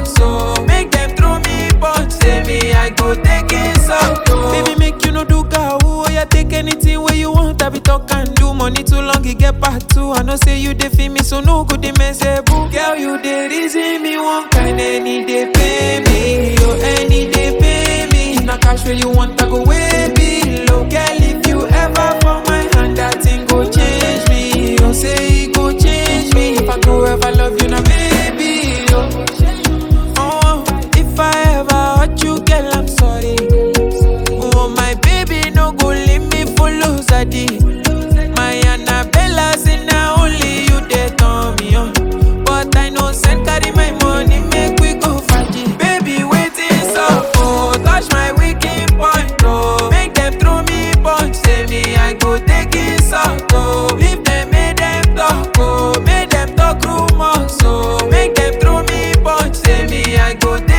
rumors, so make them throw me punch. Say me, I go take it so. Baby, make you no do gaoo. Oh, yeah, take anything where you want. I be talk and do money too long, it get part two. I know say you dey feel me, so no good, they mess boo. Girl, you dey reason me one kind, any day pay me. Oh, any day pay me. If na cash where you want, I go way below. Girl, if you ever fall my hand, that thing go change me. Oh, say it go change me. If I go ever love you, now baby. Oh, oh if I ever hurt you, girl, I'm sorry. Oh, my baby, no go leave me for lose My Annabella say now only you they turn me on. But I know send carry my money, make we go party. Baby, waiting so oh, touch my wicked point, oh. Make them throw me punch, say me I go take it out, oh. If them make them talk, oh, make them talk rumors, oh. Make them throw me punch, say me I go take